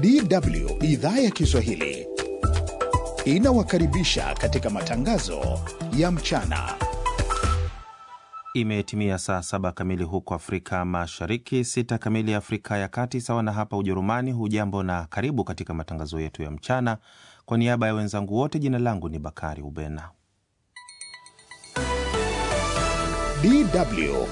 DW idhaa ya Kiswahili inawakaribisha katika matangazo ya mchana. Imetimia saa saba kamili huko Afrika Mashariki, sita kamili Afrika ya Kati, sawa na hapa Ujerumani. Hujambo na karibu katika matangazo yetu ya mchana. Kwa niaba ya wenzangu wote, jina langu ni Bakari Ubena. DW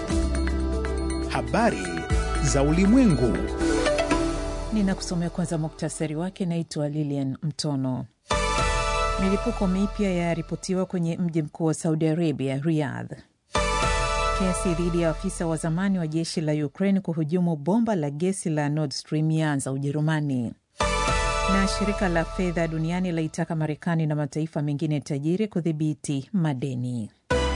habari za ulimwengu. Ninakusomea kwanza muktasari wake. Naitwa Lilian Mtono. Milipuko mipya yaripotiwa kwenye mji mkuu wa Saudi Arabia, Riyadh. Kesi dhidi ya afisa wa zamani wa jeshi la Ukraine kuhujumu bomba la gesi la Nord Stream yaanza Ujerumani. Na shirika la fedha duniani laitaka Marekani na mataifa mengine tajiri kudhibiti madeni.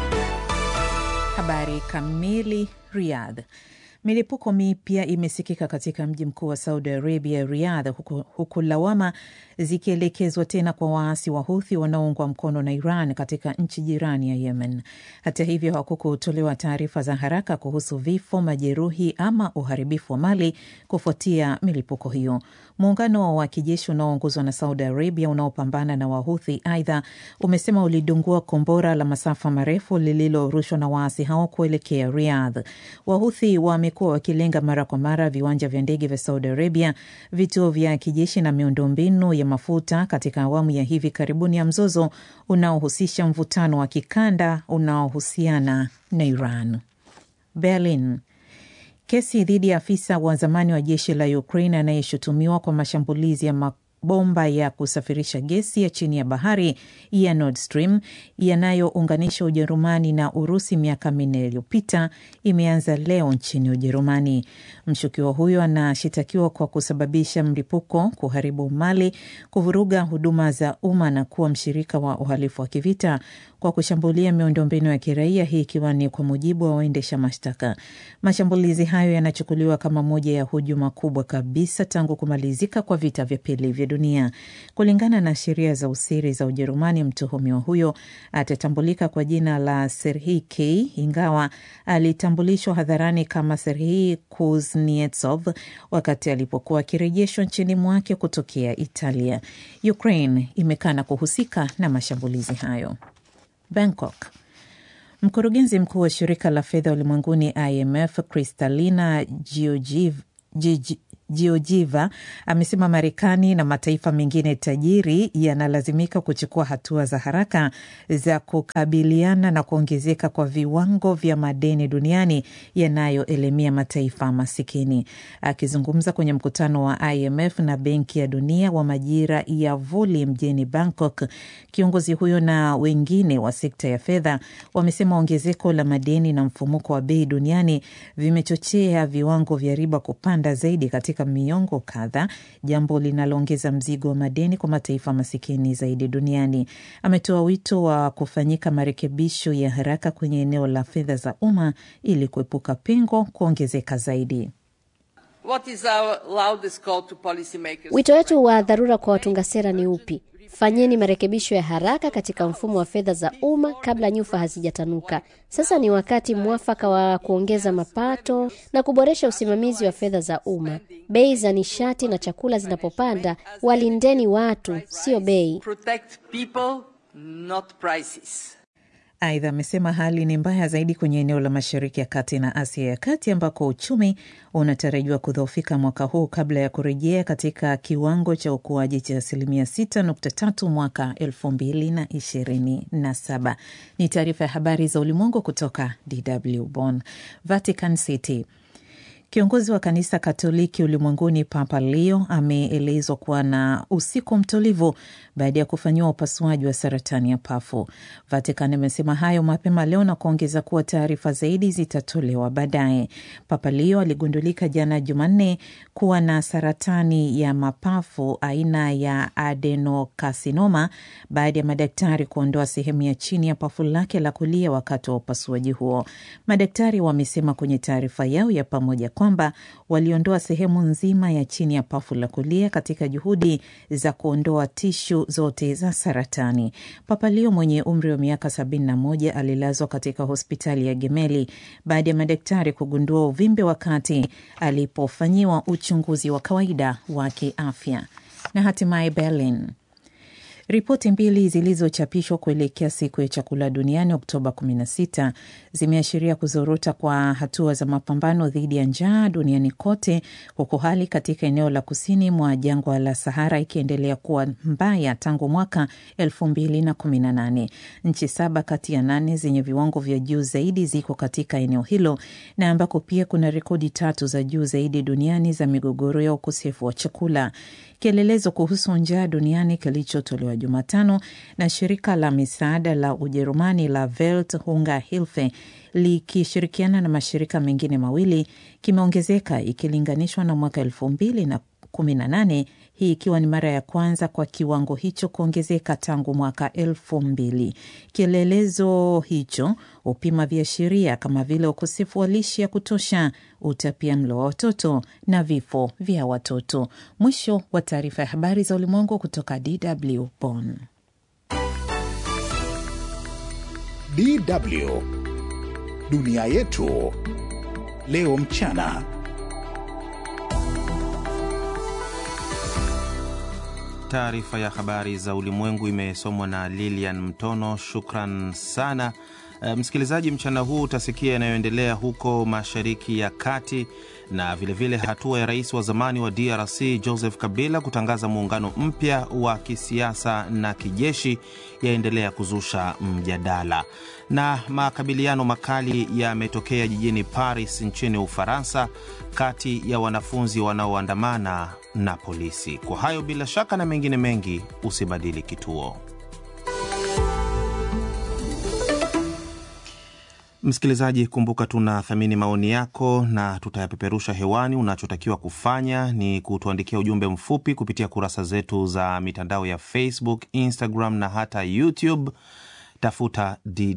Habari kamili. Riyadh. Milipuko mipya imesikika katika mji mkuu wa Saudi Arabia, Riyadh, huku, huku lawama zikielekezwa tena kwa waasi wa Huthi wanaoungwa mkono na Iran katika nchi jirani ya Yemen. Hata hivyo, hakukutolewa taarifa za haraka kuhusu vifo, majeruhi ama uharibifu wa mali kufuatia milipuko hiyo. Muungano wa kijeshi unaoongozwa na Saudi Arabia unaopambana na Wahuthi aidha umesema ulidungua kombora la masafa marefu lililorushwa na waasi hao kuelekea Riyadh. Wahuthi wamekuwa wakilenga mara kwa mara viwanja vya ndege vya Saudi Arabia, vituo vya kijeshi na miundombinu ya mafuta katika awamu ya hivi karibuni ya mzozo unaohusisha mvutano wa kikanda unaohusiana na Iran. Berlin. Kesi dhidi ya afisa wa zamani wa jeshi la Ukraine anayeshutumiwa kwa mashambulizi ya mabomba ya kusafirisha gesi ya chini ya bahari ya Nord Stream yanayounganisha Ujerumani na Urusi miaka minne iliyopita imeanza leo nchini Ujerumani. Mshukiwa huyo anashitakiwa kwa kusababisha mlipuko, kuharibu mali, kuvuruga huduma za umma na kuwa mshirika wa uhalifu wa kivita kwa kushambulia miundombinu ya kiraia, hii ikiwa ni kwa mujibu wa waendesha mashtaka. Mashambulizi hayo yanachukuliwa kama moja ya hujuma kubwa kabisa tangu kumalizika kwa vita vya pili vya dunia. Kulingana na sheria za usiri za Ujerumani, mtuhumiwa huyo atatambulika kwa jina la Serhii K, ingawa alitambulishwa hadharani kama Serhii Kuznetsov wakati alipokuwa akirejeshwa nchini mwake kutokea Italia. Ukraine imekana kuhusika na mashambulizi hayo. Bangkok. Mkurugenzi mkuu wa shirika la fedha ulimwenguni IMF Kristalina Georgieva amesema Marekani na mataifa mengine tajiri yanalazimika kuchukua hatua za haraka za kukabiliana na kuongezeka kwa viwango vya madeni duniani yanayoelemea mataifa masikini. Akizungumza kwenye mkutano wa IMF na Benki ya Dunia wa majira ya vuli mjini Bangkok, kiongozi huyo na wengine wa sekta ya fedha wamesema ongezeko la madeni na mfumuko wa bei duniani vimechochea viwango vya riba kupanda zaidi katika miongo kadhaa, jambo linaloongeza mzigo wa madeni kwa mataifa masikini zaidi duniani. Ametoa wito wa kufanyika marekebisho ya haraka kwenye eneo la fedha za umma ili kuepuka pengo kuongezeka zaidi. Wito wetu wa dharura kwa watunga sera ni upi? Fanyeni marekebisho ya haraka katika mfumo wa fedha za umma kabla nyufa hazijatanuka. Sasa ni wakati mwafaka wa kuongeza mapato na kuboresha usimamizi wa fedha za umma. Bei za nishati na chakula zinapopanda, walindeni watu, sio bei. Aidha, amesema hali ni mbaya zaidi kwenye eneo la Mashariki ya Kati na Asia ya Kati ambako uchumi unatarajiwa kudhoofika mwaka huu kabla ya kurejea katika kiwango cha ukuaji cha asilimia 6.3 mwaka 2027. Ni taarifa ya habari za ulimwengu kutoka DW Bonn. Vatican City. Kiongozi wa kanisa Katoliki ulimwenguni Papa Leo ameelezwa kuwa na usiku mtulivu baada ya kufanyiwa upasuaji wa saratani ya pafu. Vatican amesema hayo mapema leo na kuongeza kuwa taarifa zaidi zitatolewa baadaye. Papa Leo aligundulika jana Jumanne kuwa na saratani ya mapafu aina ya adenokarsinoma baada ya madaktari kuondoa sehemu ya chini ya pafu lake la kulia wakati wa upasuaji huo. Madaktari wamesema kwenye taarifa yao ya pamoja kwamba waliondoa sehemu nzima ya chini ya pafu la kulia katika juhudi za kuondoa tishu zote za saratani. Papa Leo mwenye umri wa miaka 71 alilazwa katika hospitali ya Gemeli baada ya madaktari kugundua uvimbe wakati alipofanyiwa uchunguzi wa kawaida wa kiafya. Na hatimaye Berlin. Ripoti mbili zilizochapishwa kuelekea siku ya chakula duniani Oktoba 16 zimeashiria kuzorota kwa hatua za mapambano dhidi ya njaa duniani kote, huku hali katika eneo la kusini mwa jangwa la Sahara ikiendelea kuwa mbaya tangu mwaka 2018. Nchi saba kati ya nane zenye viwango vya juu zaidi ziko katika eneo hilo na ambako pia kuna rekodi tatu za juu zaidi duniani za migogoro ya ukosefu wa chakula. Kielelezo kuhusu njaa duniani kilichotolewa Jumatano na shirika la misaada la Ujerumani la Welt Hunger Hilfe likishirikiana na mashirika mengine mawili kimeongezeka ikilinganishwa na mwaka elfu mbili na kumi na nane hii ikiwa ni mara ya kwanza kwa kiwango hicho kuongezeka tangu mwaka elfu mbili. Kielelezo hicho hupima viashiria kama vile ukosefu wa lishe ya kutosha, utapia mlo wa watoto na vifo vya watoto. Mwisho wa taarifa ya habari za ulimwengu kutoka DW Bonn. DW dunia yetu leo mchana. Taarifa ya habari za ulimwengu imesomwa na Lilian Mtono. Shukran sana. E, msikilizaji, mchana huu utasikia yanayoendelea huko Mashariki ya Kati na vilevile vile hatua ya rais wa zamani wa DRC Joseph Kabila kutangaza muungano mpya wa kisiasa na kijeshi yaendelea kuzusha mjadala, na makabiliano makali yametokea jijini Paris nchini Ufaransa kati ya wanafunzi wanaoandamana na polisi. Kwa hayo bila shaka na mengine mengi, usibadili kituo. Msikilizaji, kumbuka tunathamini maoni yako na tutayapeperusha hewani. Unachotakiwa kufanya ni kutuandikia ujumbe mfupi kupitia kurasa zetu za mitandao ya Facebook, Instagram na hata YouTube. Tafuta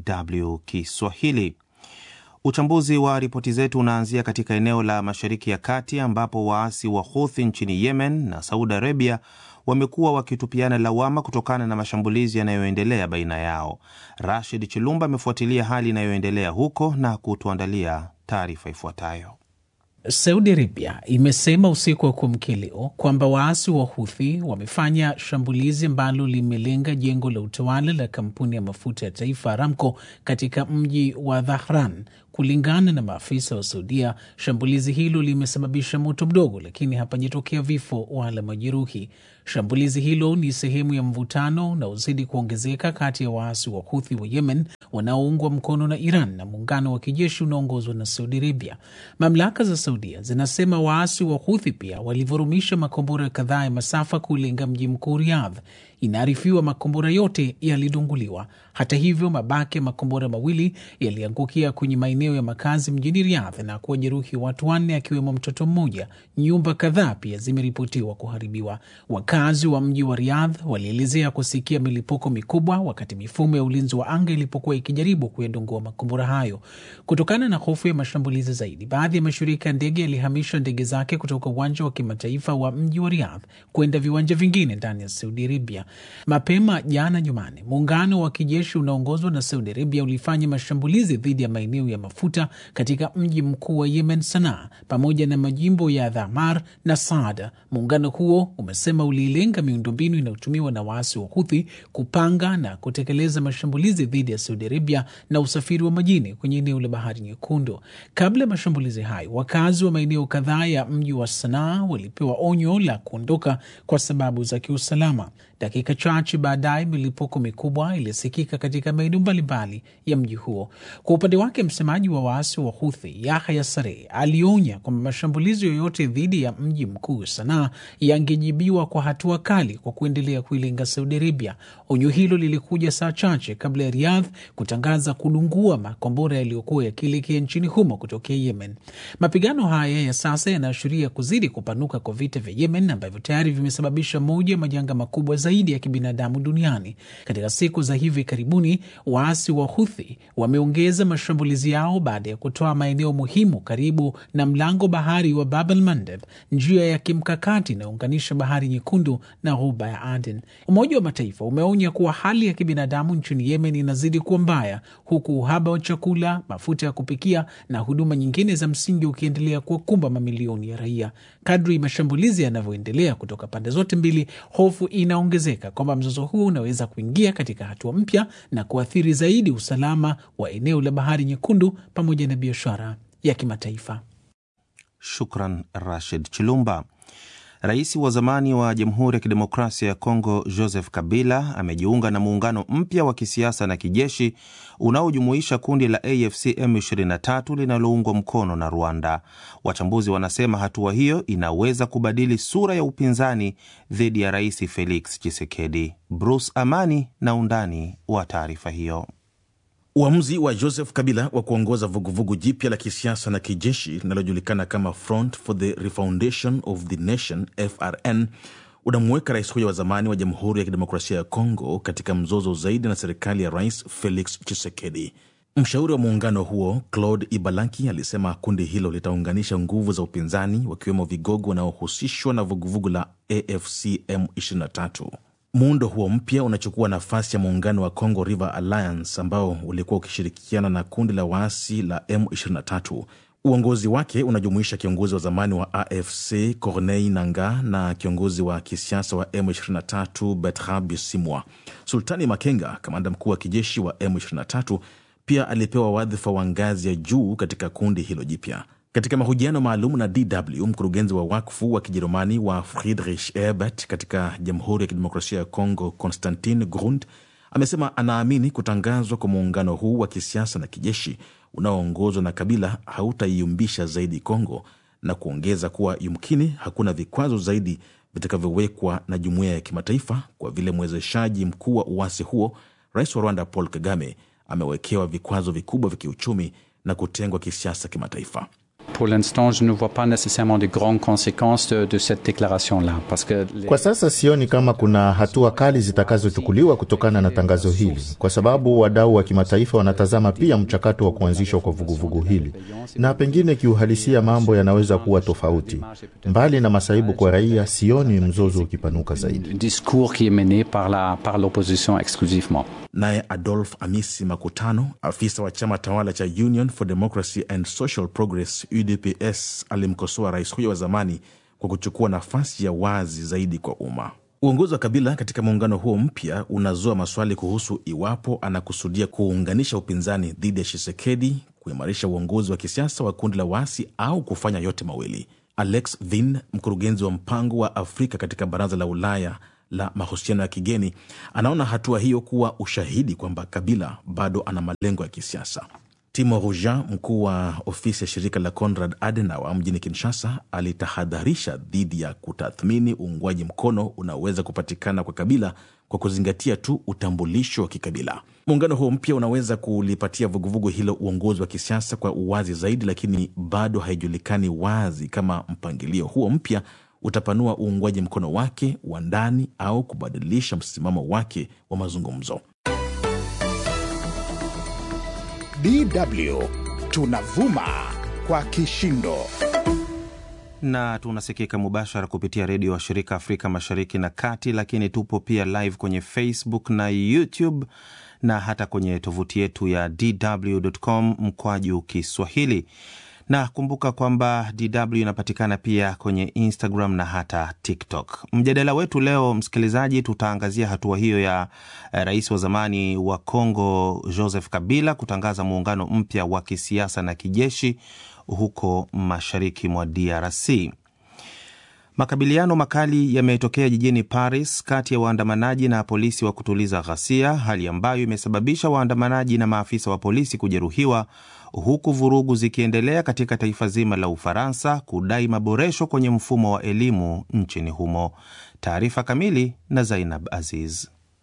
DW Kiswahili. Uchambuzi wa ripoti zetu unaanzia katika eneo la Mashariki ya Kati ambapo waasi wa Houthi nchini Yemen na Saudi Arabia wamekuwa wakitupiana lawama kutokana na mashambulizi yanayoendelea baina yao. Rashid Chilumba amefuatilia hali inayoendelea huko na kutuandalia taarifa ifuatayo. Saudi Arabia imesema usiku wa kuamkia leo kwamba waasi wa Huthi wamefanya shambulizi ambalo limelenga jengo la utawala la kampuni ya mafuta ya taifa Aramco katika mji wa Dhahran. Kulingana na maafisa wa Saudia, shambulizi hilo limesababisha moto mdogo, lakini hapajatokea vifo wala majeruhi. Shambulizi hilo ni sehemu ya mvutano unaozidi kuongezeka kati ya waasi wa Huthi wa Yemen wanaoungwa mkono na Iran na muungano wa kijeshi unaoongozwa na Saudi Arabia. Mamlaka za Saudia zinasema waasi wa Huthi pia walivurumisha makombora kadhaa ya masafa kulenga mji mkuu Riyadh. Inaarifiwa makombora yote yalidunguliwa. Hata hivyo, mabaki ya makombora mawili yaliangukia kwenye maeneo ya makazi mjini Riyadh na kuwajeruhi watu wanne, akiwemo mtoto mmoja. Nyumba kadhaa pia zimeripotiwa kuharibiwa. Wakazi wa mji wa Riyadh walielezea kusikia milipuko mikubwa wakati mifumo ya ulinzi wa anga ilipokuwa ikijaribu kuyadungua makombora hayo. Kutokana na hofu ya mashambulizi zaidi, baadhi ya mashirika ya ndege yalihamisha ndege zake kutoka uwanja wa kimataifa wa mji wa Riyadh kwenda viwanja vingine ndani ya Saudi Arabia. Mapema jana Jumanne, muungano wa kijeshi unaongozwa na Saudi Arabia ulifanya mashambulizi dhidi ya maeneo ya mafuta katika mji mkuu wa Yemen, Sanaa, pamoja na majimbo ya Dhamar na Saada. Muungano huo umesema ulilenga miundombinu inayotumiwa na waasi wa Huthi kupanga na kutekeleza mashambulizi dhidi ya Saudi Arabia na usafiri wa majini kwenye eneo la Bahari Nyekundu. Kabla ya mashambulizi hayo, wakazi wa maeneo kadhaa ya mji wa Sanaa walipewa onyo la kuondoka kwa sababu za kiusalama. Dakika chache baadaye milipuko mikubwa ilisikika katika maeneo mbalimbali ya mji huo. Kwa upande wake, msemaji wa waasi wa Huthi Yahya Saree alionya kwamba mashambulizi yoyote dhidi ya mji mkuu Sanaa yangejibiwa kwa hatua kali kwa kuendelea kuilenga Saudi Arabia. Onyo hilo lilikuja saa chache kabla ya Riyadh kutangaza kudungua makombora yaliyokuwa yakielekea nchini humo kutokea Yemen. Mapigano haya ya sasa yanaashiria kuzidi kupanuka kwa vita vya Yemen ambavyo tayari vimesababisha moja ya majanga makubwa zaidi zaidi ya kibinadamu duniani. Katika siku za hivi karibuni, waasi wa Huthi wameongeza mashambulizi yao baada ya kutoa maeneo muhimu karibu na mlango bahari wa Bab el Mandeb, njia ya kimkakati inayounganisha bahari Nyekundu na ghuba ya Aden. Umoja wa Mataifa umeonya kuwa hali ya kibinadamu nchini Yemen inazidi kuwa mbaya, huku uhaba wa chakula, mafuta ya kupikia na huduma nyingine za msingi ukiendelea kuwakumba mamilioni ya raia. Kadri mashambulizi yanavyoendelea kutoka pande zote mbili, hofu inaongezeka kwamba mzozo huo unaweza kuingia katika hatua mpya na kuathiri zaidi usalama wa eneo la bahari Nyekundu pamoja na biashara ya kimataifa. Shukran Rashid Chilumba. Rais wa zamani wa Jamhuri ya Kidemokrasia ya Kongo Joseph Kabila amejiunga na muungano mpya wa kisiasa na kijeshi unaojumuisha kundi la AFC M23 linaloungwa mkono na Rwanda. Wachambuzi wanasema hatua hiyo inaweza kubadili sura ya upinzani dhidi ya Rais Felix Tshisekedi. Bruce Amani na undani wa taarifa hiyo. Uamuzi wa Joseph Kabila wa kuongoza vuguvugu jipya la kisiasa na kijeshi linalojulikana kama Front for the Refoundation of the Nation FRN unamuweka rais huyo wa zamani wa Jamhuri ya Kidemokrasia ya Kongo katika mzozo zaidi na serikali ya Rais Felix Tshisekedi. Mshauri wa muungano huo Claude Ibalanki alisema kundi hilo litaunganisha nguvu za upinzani, wakiwemo vigogo wanaohusishwa na vuguvugu la AFC M23. Muundo huo mpya unachukua nafasi ya muungano wa Congo River Alliance ambao ulikuwa ukishirikiana na kundi la waasi la M23. Uongozi wake unajumuisha kiongozi wa zamani wa AFC Corneille Nangaa na kiongozi wa kisiasa wa M23 Bertrand Bisimwa. Sultani Makenga, kamanda mkuu wa kijeshi wa M23, pia alipewa wadhifa wa ngazi ya juu katika kundi hilo jipya. Katika mahojiano maalum na DW, mkurugenzi wa wakfu wa Kijerumani wa Friedrich Ebert katika Jamhuri ya Kidemokrasia ya Kongo, Constantin Grund, amesema anaamini kutangazwa kwa muungano huu wa kisiasa na kijeshi unaoongozwa na Kabila hautaiumbisha zaidi Kongo, na kuongeza kuwa yumkini hakuna vikwazo zaidi vitakavyowekwa na jumuiya ya kimataifa kwa vile mwezeshaji mkuu wa uasi huo, rais wa Rwanda Paul Kagame, amewekewa vikwazo vikubwa vya kiuchumi na kutengwa kisiasa kimataifa. Pour l'instant, je ne vois pas nécessairement de grandes conséquences de, de cette déclaration-là parce que les... Kwa sasa sioni kama kuna hatua kali zitakazochukuliwa kutokana na tangazo hili, kwa sababu wadau wa kimataifa wanatazama pia mchakato wa kuanzishwa kwa vuguvugu hili, na pengine kiuhalisia mambo yanaweza kuwa tofauti. Mbali na masaibu kwa raia, sioni mzozo ukipanuka zaidi. discours qui est mené par la par l'opposition exclusivement. Naye Adolf Amisi Makutano, afisa wa chama tawala cha Union for Democracy and Social Progress UDPS, alimkosoa rais huyo wa zamani kwa kuchukua nafasi ya wazi zaidi kwa umma. Uongozi wa Kabila katika muungano huo mpya unazua maswali kuhusu iwapo anakusudia kuunganisha upinzani dhidi ya Tshisekedi, kuimarisha uongozi wa kisiasa wa kundi la waasi au kufanya yote mawili. Alex Vin, mkurugenzi wa mpango wa Afrika katika Baraza la Ulaya la mahusiano ya kigeni, anaona hatua hiyo kuwa ushahidi kwamba Kabila bado ana malengo ya kisiasa. Timo Ruja, mkuu wa ofisi ya shirika la Konrad Adenauer mjini Kinshasa, alitahadharisha dhidi ya kutathmini uungwaji mkono unaoweza kupatikana kwa Kabila kwa kuzingatia tu utambulisho wa kikabila. Muungano huo mpya unaweza kulipatia vuguvugu hilo uongozi wa kisiasa kwa uwazi zaidi, lakini bado haijulikani wazi kama mpangilio huo mpya utapanua uungwaji mkono wake wa ndani au kubadilisha msimamo wake wa mazungumzo. DW tunavuma kwa kishindo na tunasikika mubashara kupitia redio wa shirika Afrika Mashariki na Kati, lakini tupo pia live kwenye Facebook na YouTube na hata kwenye tovuti yetu ya dw.com mkwaju Kiswahili na kumbuka kwamba DW inapatikana pia kwenye Instagram na hata TikTok. Mjadala wetu leo, msikilizaji, tutaangazia hatua hiyo ya rais wa zamani wa Kongo Joseph Kabila kutangaza muungano mpya wa kisiasa na kijeshi huko mashariki mwa DRC. Makabiliano makali yametokea jijini Paris kati ya waandamanaji na polisi wa kutuliza ghasia, hali ambayo imesababisha waandamanaji na maafisa wa polisi kujeruhiwa huku vurugu zikiendelea katika taifa zima la Ufaransa kudai maboresho kwenye mfumo wa elimu nchini humo. Taarifa kamili na Zainab Aziz.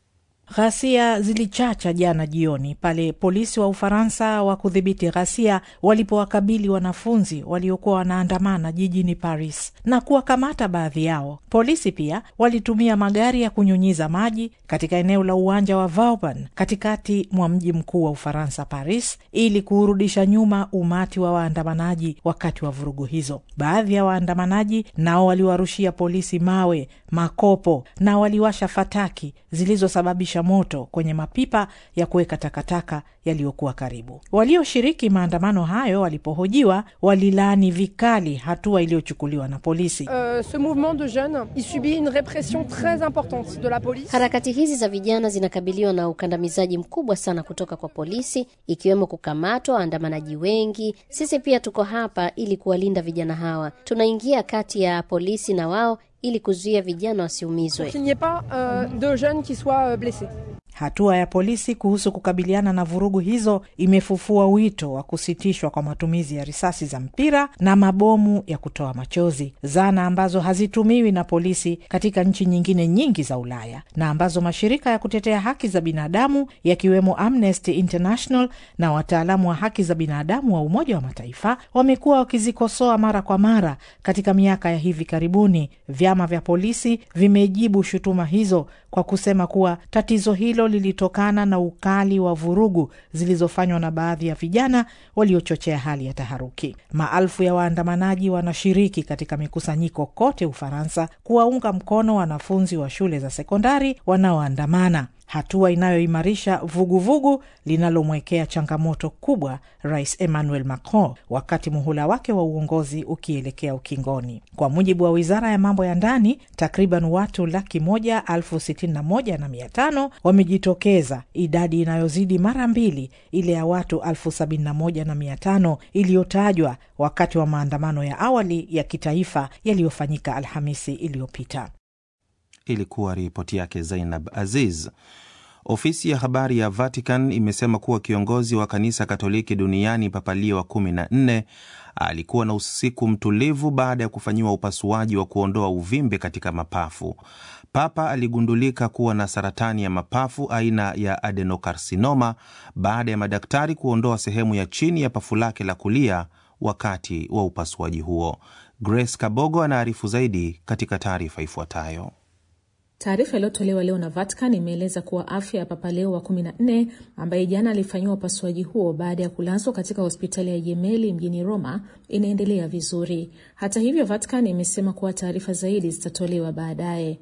Ghasia zilichacha jana jioni pale polisi wa Ufaransa wa kudhibiti ghasia walipowakabili wanafunzi waliokuwa wanaandamana jijini Paris na kuwakamata baadhi yao. Polisi pia walitumia magari ya kunyunyiza maji katika eneo la uwanja wa Vauban katikati mwa mji mkuu wa Ufaransa, Paris, ili kuurudisha nyuma umati wa waandamanaji wakati wa vurugu hizo. Baadhi ya waandamanaji nao waliwarushia polisi mawe, makopo na waliwasha fataki zilizosababisha moto kwenye mapipa ya kuweka takataka yaliyokuwa karibu. Walioshiriki maandamano hayo walipohojiwa, walilaani vikali hatua iliyochukuliwa na polisi. Uh, ce mouvement de jeunes il subit une répression très importante de la police. Harakati hizi za vijana zinakabiliwa na ukandamizaji mkubwa sana kutoka kwa polisi, ikiwemo kukamatwa waandamanaji wengi. Sisi pia tuko hapa ili kuwalinda vijana hawa, tunaingia kati ya polisi na wao ili kuzuia vijana wasiumizwe. Qu'il n'y ait pas uh, de jeunes qui soient uh, blessés. Hatua ya polisi kuhusu kukabiliana na vurugu hizo imefufua wito wa kusitishwa kwa matumizi ya risasi za mpira na mabomu ya kutoa machozi, zana ambazo hazitumiwi na polisi katika nchi nyingine nyingi za Ulaya na ambazo mashirika ya kutetea haki za binadamu yakiwemo Amnesty International na wataalamu wa haki za binadamu wa Umoja wa Mataifa wamekuwa wakizikosoa mara kwa mara. Katika miaka ya hivi karibuni, vyama vya polisi vimejibu shutuma hizo kwa kusema kuwa tatizo hilo lilitokana na ukali wa vurugu zilizofanywa na baadhi ya vijana waliochochea hali ya taharuki. Maelfu ya waandamanaji wanashiriki katika mikusanyiko kote Ufaransa kuwaunga mkono wanafunzi wa shule za sekondari wanaoandamana, hatua inayoimarisha vuguvugu linalomwekea changamoto kubwa Rais Emmanuel Macron wakati muhula wake wa uongozi ukielekea ukingoni. Kwa mujibu wa wizara ya mambo ya ndani, takriban watu laki moja elfu sitini na moja na mia tano wamejitokeza, idadi inayozidi mara mbili ile ya watu elfu sabini na moja na mia tano iliyotajwa wakati wa maandamano ya awali ya kitaifa yaliyofanyika Alhamisi iliyopita. Ilikuwa ripoti yake Zainab Aziz. Ofisi ya habari ya Vatican imesema kuwa kiongozi wa kanisa Katoliki duniani Papa Leo wa kumi na nne alikuwa na usiku mtulivu baada ya kufanyiwa upasuaji wa kuondoa uvimbe katika mapafu. Papa aligundulika kuwa na saratani ya mapafu aina ya adenokarsinoma baada ya madaktari kuondoa sehemu ya chini ya pafu lake la kulia wakati wa upasuaji huo. Grace Kabogo anaarifu zaidi katika taarifa ifuatayo. Taarifa iliyotolewa leo na Vatican imeeleza kuwa afya ya Papa Leo wa 14 ambaye jana alifanyiwa upasuaji huo baada ya kulazwa katika hospitali ya Gemelli mjini Roma inaendelea vizuri. Hata hivyo, Vatican imesema kuwa taarifa zaidi zitatolewa baadaye.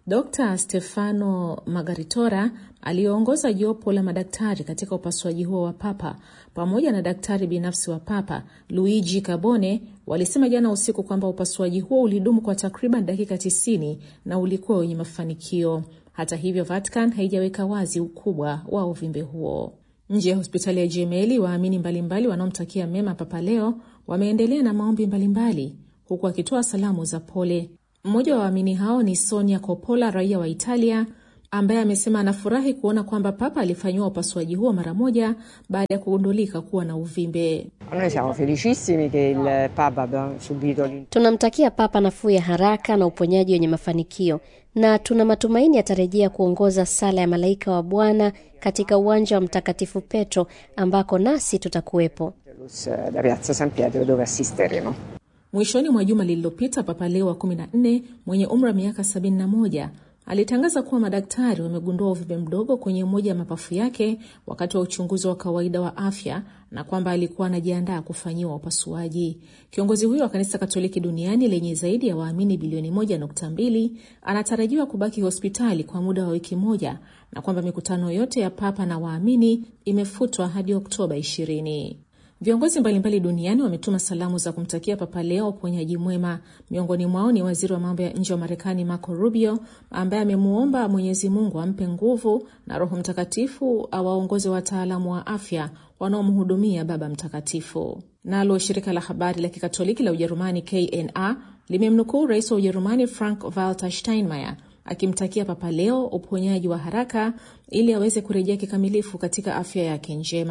Dr Stefano Magaritora aliyeongoza jopo la madaktari katika upasuaji huo wa Papa pamoja na daktari binafsi wa Papa Luigi Cabone walisema jana usiku kwamba upasuaji huo ulidumu kwa takriban dakika 90 na ulikuwa wenye mafanikio. Hata hivyo, Vatican haijaweka wazi ukubwa wa uvimbe huo. Nje ya hospitali ya Gemelli, waamini mbalimbali wanaomtakia mema Papa Leo wameendelea na maombi mbalimbali huku akitoa salamu za pole. Mmoja wa waamini hao ni Sonia Coppola, raia wa Italia, ambaye amesema anafurahi kuona kwamba Papa alifanyiwa upasuaji huo mara moja baada ya kugundulika kuwa na uvimbe. Noi siamo felicissimi che il Papa abbia subito Tunamtakia Papa nafuu ya haraka na uponyaji wenye mafanikio, na tuna matumaini atarejea kuongoza sala ya malaika wa Bwana katika uwanja wa Mtakatifu Petro ambako nasi tutakuwepo. da Piazza San Pietro dove assisteremo. Mwishoni mwa juma lililopita, Papa Leo wa 14 mwenye umri wa miaka 71 alitangaza kuwa madaktari wamegundua uvimbe mdogo kwenye moja ya mapafu yake wakati wa uchunguzi wa kawaida wa afya na kwamba alikuwa anajiandaa kufanyiwa upasuaji. Kiongozi huyo wa kanisa Katoliki duniani lenye zaidi ya waamini bilioni 1.2 anatarajiwa kubaki hospitali kwa muda wa wiki moja na kwamba mikutano yote ya Papa na waamini imefutwa hadi Oktoba 20. Viongozi mbalimbali duniani wametuma salamu za kumtakia Papa Leo uponyaji mwema. Miongoni mwao ni waziri wa mambo ya nje wa Marekani Marco Rubio, ambaye amemwomba Mwenyezi Mungu ampe nguvu na Roho Mtakatifu awaongoze wataalamu wa afya wanaomhudumia Baba Mtakatifu. Nalo shirika la habari la kikatoliki la Ujerumani KNA limemnukuu rais wa Ujerumani Frank Walter Steinmeier akimtakia Papa Leo uponyaji wa haraka ili aweze kurejea kikamilifu katika afya yake njema.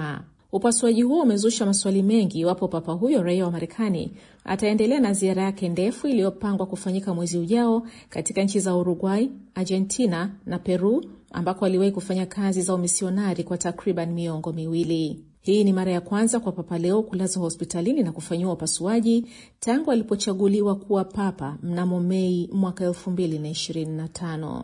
Upasuaji huo umezusha maswali mengi iwapo papa huyo raia wa Marekani ataendelea na ziara yake ndefu iliyopangwa kufanyika mwezi ujao katika nchi za Uruguay, Argentina na Peru ambako aliwahi kufanya kazi za umisionari kwa takriban miongo miwili. Hii ni mara ya kwanza kwa Papa Leo kulazwa hospitalini na kufanyiwa upasuaji tangu alipochaguliwa kuwa papa mnamo Mei mwaka 2025.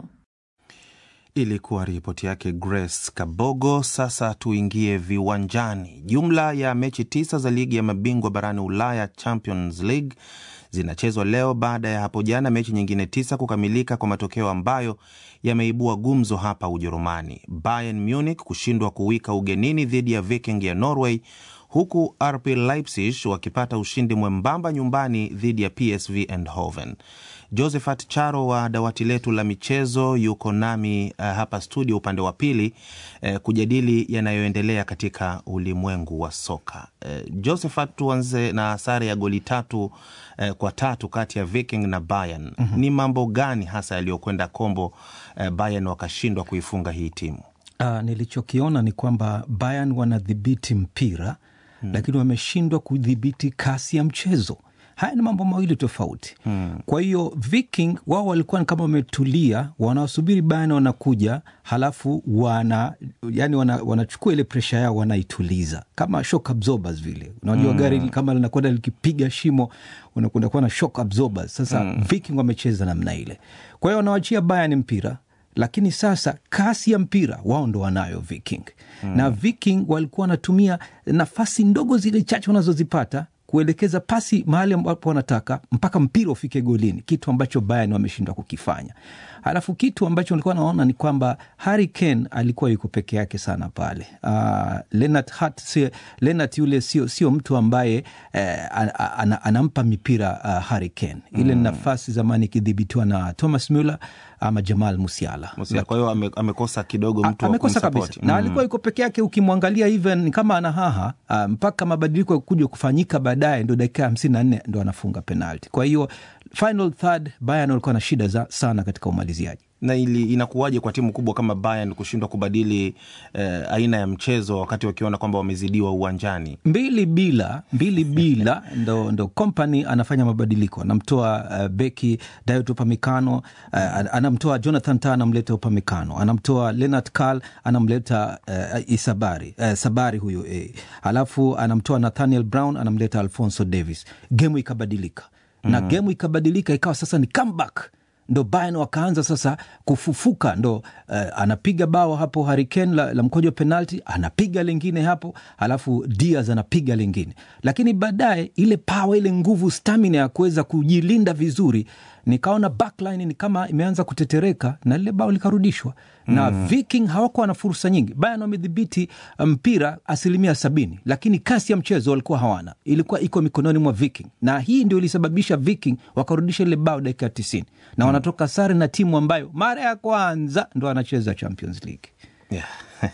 Ilikuwa ripoti yake Grace Kabogo. Sasa tuingie viwanjani. Jumla ya mechi tisa za ligi ya mabingwa barani Ulaya, Champions League, zinachezwa leo baada ya hapo jana mechi nyingine tisa kukamilika kwa matokeo ambayo yameibua gumzo hapa Ujerumani. Bayern Munich kushindwa kuwika ugenini dhidi ya Viking ya Norway, huku RB Leipzig wakipata ushindi mwembamba nyumbani dhidi ya PSV Eindhoven. Josephat Charo wa dawati letu la michezo yuko nami uh, hapa studio upande wa pili uh, kujadili yanayoendelea katika ulimwengu wa soka. Uh, Josephat, tuanze na sare ya goli tatu uh, kwa tatu kati ya Viking na Bayern. mm -hmm. Ni mambo gani hasa yaliyokwenda kombo uh, Bayern wakashindwa kuifunga hii timu? Uh, nilichokiona ni kwamba Bayern wanadhibiti mpira hmm, lakini wameshindwa kudhibiti kasi ya mchezo. Haya ni mambo mawili tofauti hmm. Kwa hiyo Viking wao walikuwa kama wametulia, wanawasubiri Bayern wanakuja, halafu wana yani wanachukua wana ile presha yao wanaituliza kama shock absorbers vile. Unajua hmm. gari kama linakwenda likipiga shimo unakuwa na shock absorbers. Sasa hmm. Viking wamecheza namna ile, kwa hiyo wanawachia Bayern mpira lakini sasa kasi ya mpira wao ndo wanayo Viking hmm. na Viking walikuwa wanatumia nafasi ndogo zile chache wanazozipata kuelekeza pasi mahali ambapo wanataka mpaka mpira ufike golini, kitu ambacho Bayern wameshindwa kukifanya. Halafu kitu ambacho nilikuwa naona ni kwamba Harry Kane alikuwa yuko peke yake sana pale. Uh, Lennart Hart, si, Lennart yule sio sio mtu ambaye eh, an, an, anampa mipira uh, Harry Kane ile mm. nafasi zamani ikidhibitiwa na Thomas Muller ama Jamal Musiala. Musiala. Kwa hiyo ame, amekosa kidogo mtu wa amekosa kabisa mm. na alikuwa yuko peke yake, ukimwangalia even kama ana haha uh, mpaka mabadiliko yakuja kufanyika baadaye, ndo dakika hamsini na nne ndo anafunga penalti. Kwa hiyo final third Bayern walikuwa na shida za sana katika umaliziaji na ili inakuwaje kwa timu kubwa kama Bayern kushindwa kubadili eh, aina ya mchezo wakati wakiona kwamba wamezidiwa uwanjani? mbili bila mbili bila ndo, ndo Kompany anafanya mabadiliko, anamtoa uh, beki Dayot Upamecano uh, anamtoa Jonathan Tah anamleta Upamecano, anamtoa Leonard Karl anamleta uh, Isabari uh, Sabari huyo eh. Alafu anamtoa Nathaniel Brown anamleta Alfonso Davis. Gemu ikabadilika na mm. gemu ikabadilika ikawa sasa ni comeback ndo Bayern wakaanza sasa kufufuka, ndo uh, anapiga bao hapo Harry Kane la, la mkojo penalti, anapiga lingine hapo, alafu Diaz anapiga lingine, lakini baadaye ile pawa, ile nguvu, stamina ya kuweza kujilinda vizuri, nikaona backline ni kama imeanza kutetereka na lile bao likarudishwa na mm. Viking hawakuwa na fursa nyingi. Bayern wamedhibiti mpira asilimia sabini, lakini kasi ya mchezo walikuwa hawana, ilikuwa iko mikononi mwa Viking, na hii ndio ilisababisha Viking wakarudisha ile bao dakika ya tisini na mm. wanatoka sare na timu ambayo mara ya kwanza ndo anacheza Champions League yeah.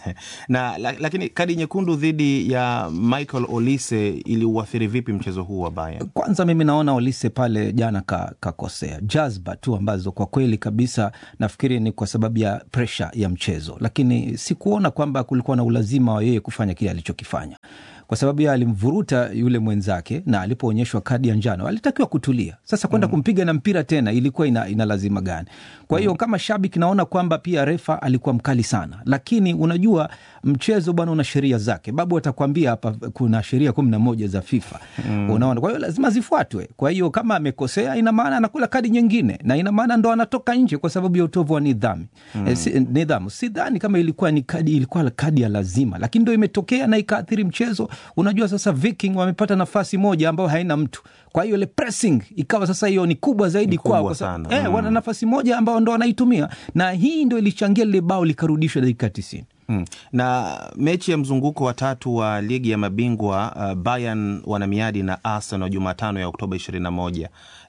na lakini kadi nyekundu dhidi ya Michael Olise iliuathiri vipi mchezo huu wa Bayern? Kwanza mimi naona Olise pale jana kakosea ka jazba tu ambazo kwa kweli kabisa nafikiri ni kwa sababu ya presha ya mchezo, lakini sikuona kwamba kulikuwa na ulazima wa yeye kufanya kile alichokifanya kwa sababu ye alimvuruta yule mwenzake na alipoonyeshwa kadi ya njano alitakiwa kutulia. Sasa kwenda mm. kumpiga na mpira tena ilikuwa ina, ina lazima gani? Kwa hiyo mm. kama shabiki naona kwamba pia refa alikuwa mkali sana, lakini unajua mchezo bwana una sheria zake. Babu atakwambia hapa kuna sheria kumi na moja za FIFA mm. unaona, kwa hiyo lazima zifuatwe. Kwa hiyo kama amekosea, ina maana anakula kadi nyingine na ina maana ndo anatoka nje kwa sababu ya utovu wa nidhamu mm. e, si, nidhamu. Sidhani kama ilikuwa ni kadi, ilikuwa kadi ya lazima, lakini ndo imetokea na ikaathiri mchezo. Unajua sasa Viking wamepata nafasi moja ambayo haina mtu, kwa hiyo ile pressing ikawa sasa hiyo ni kubwa zaidi kwao, kwa sababu eh, mm. wana nafasi moja ambao ndo wanaitumia, na hii ndo ilichangia lile bao likarudishwa dakika tisini. Hmm. Na mechi ya mzunguko wa tatu wa ligi ya mabingwa uh, Bayern wana miadi na Arsenal Jumatano ya Oktoba 21.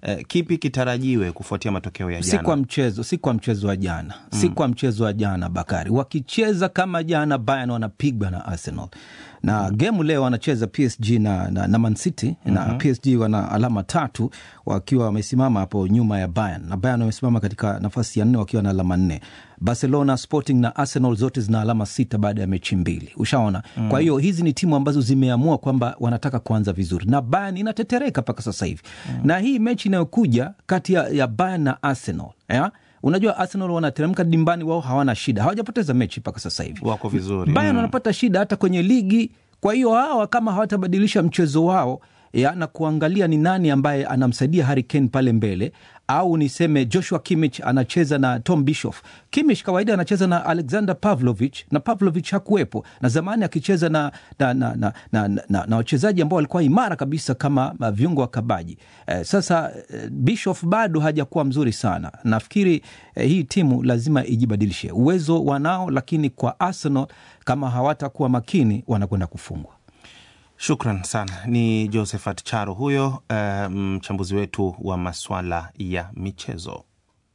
eh, kipi kitarajiwe kufuatia matokeo ya si jana? kwa mchezo si kwa mchezo wa jana si kwa mchezo wa jana bakari wakicheza kama jana Bayern wanapigwa na arsenal na gemu leo wanacheza psg na, na, na mancity na psg wana alama tatu wakiwa wamesimama hapo nyuma ya Bayern na Bayern wamesimama katika nafasi ya nne wakiwa na alama nne barcelona sporting na arsenal zote zina alama sita baada ya mechi mbili ushaona mm. kwa hiyo hizi ni timu ambazo zimeamua kwamba wanataka kuanza vizuri na Bayern inatetereka mpaka sasa hivi mm. na hii mechi inayokuja kati ya, ya Bayern na arsenal ya? unajua arsenal wanateremka dimbani wao hawana shida hawajapoteza mechi mpaka sasa hivi Wako vizuri. Bayern Mm. wanapata shida hata kwenye ligi kwa hiyo hawa kama hawatabadilisha mchezo wao ya, na kuangalia ni nani ambaye anamsaidia Harry Kane pale mbele au niseme Joshua Kimmich anacheza na Tom Bischoff. Kimmich kawaida anacheza na Alexander Pavlovich na Pavlovich hakuwepo, na zamani akicheza na, na, na, na, na, na, na, na wachezaji ambao walikuwa imara kabisa kama uh, viungo wa kabaji eh, sasa eh, Bischoff bado hajakuwa mzuri sana. Nafikiri eh, hii timu lazima ijibadilishe. Uwezo wanao, lakini kwa Arsenal kama hawatakuwa makini wanakwenda kufungwa. Shukran sana. Ni Josephat Charo huyo, eh, mchambuzi wetu wa maswala ya michezo.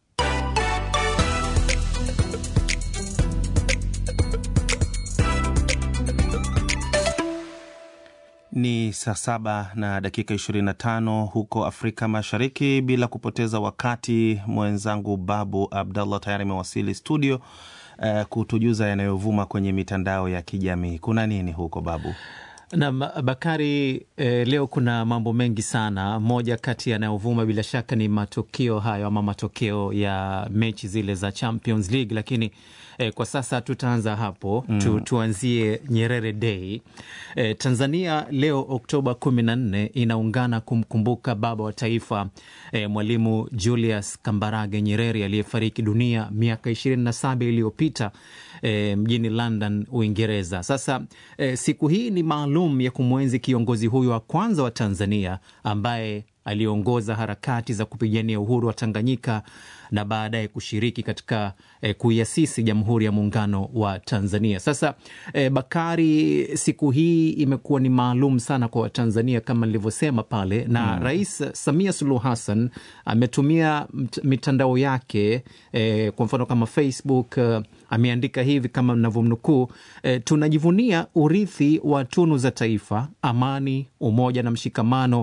Ni saa saba na dakika 25 huko Afrika Mashariki. Bila kupoteza wakati, mwenzangu Babu Abdallah tayari amewasili studio eh, kutujuza yanayovuma kwenye mitandao ya kijamii. Kuna nini huko Babu? Naam, Bakari, eh, leo kuna mambo mengi sana. Moja kati yanayovuma bila shaka ni matokeo hayo ama matokeo ya mechi zile za Champions League, lakini eh, kwa sasa tutaanza hapo Mm. tu, tuanzie Nyerere Day. Eh, Tanzania leo Oktoba kumi na nne inaungana kumkumbuka baba wa taifa eh, Mwalimu Julius Kambarage Nyerere aliyefariki dunia miaka ishirini na saba iliyopita eh, mjini London, Uingereza. Sasa eh, siku hii ni maalum ya kumwenzi kiongozi huyo wa kwanza wa Tanzania ambaye aliongoza harakati za kupigania uhuru wa Tanganyika na baadaye kushiriki katika eh, kuiasisi Jamhuri ya Muungano wa Tanzania. Sasa eh, Bakari, siku hii imekuwa ni maalum sana kwa Watanzania kama nilivyosema pale, na Mm. Rais Samia Suluhu Hassan ametumia mt- mitandao yake eh, kwa mfano kama Facebook eh, ameandika hivi kama mnavyomnukuu eh, tunajivunia urithi wa tunu za taifa, amani, umoja na mshikamano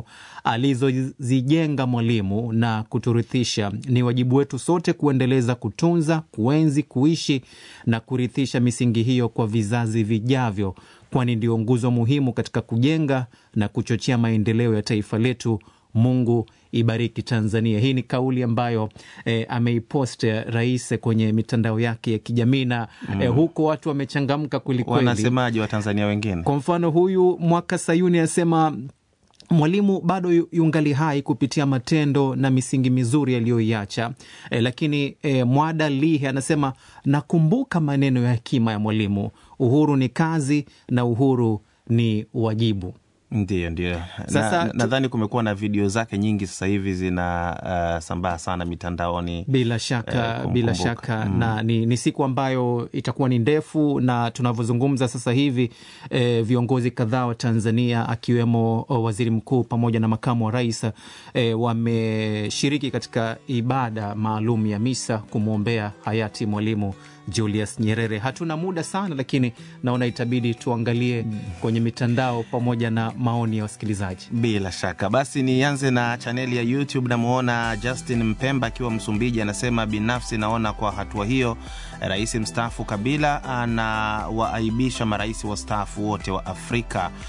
alizozijenga Mwalimu na kuturithisha. Ni wajibu wetu sote kuendeleza kutunza, kuenzi, kuishi na kurithisha misingi hiyo kwa vizazi vijavyo, kwani ndio nguzo muhimu katika kujenga na kuchochea maendeleo ya taifa letu. Mungu ibariki Tanzania. Hii ni kauli ambayo eh, ameipost eh, rais kwenye mitandao yake ya kijamii na Mm. eh, huko watu wamechangamka kwelikweli. Wanasemaje Watanzania wengine? Kwa mfano huyu Mwaka Sayuni anasema Mwalimu bado yu- yungali hai kupitia matendo na misingi mizuri aliyoiacha. E, lakini e, Mwada Lihe anasema nakumbuka maneno ya hekima ya Mwalimu, uhuru ni kazi na uhuru ni wajibu. Ndiyo, ndiyo. Sasa Na- tu- Nadhani kumekuwa na video zake nyingi sasa hivi zina uh, sambaa sana mitandaoni. Bila shaka eh, bila kumkumbuka. shaka Mm. na ni, ni siku ambayo itakuwa ni ndefu, na tunavyozungumza sasa hivi eh, viongozi kadhaa wa Tanzania akiwemo oh, waziri mkuu pamoja na makamu wa rais eh, wameshiriki katika ibada maalum ya misa kumwombea hayati Mwalimu Julius Nyerere. Hatuna muda sana, lakini naona itabidi tuangalie kwenye mitandao pamoja na maoni ya wasikilizaji. Bila shaka basi, nianze na chaneli ya YouTube. Namwona Justin Mpemba akiwa Msumbiji, anasema binafsi naona kwa hatua hiyo rais mstaafu Kabila anawaaibisha marais wastaafu wote wa Afrika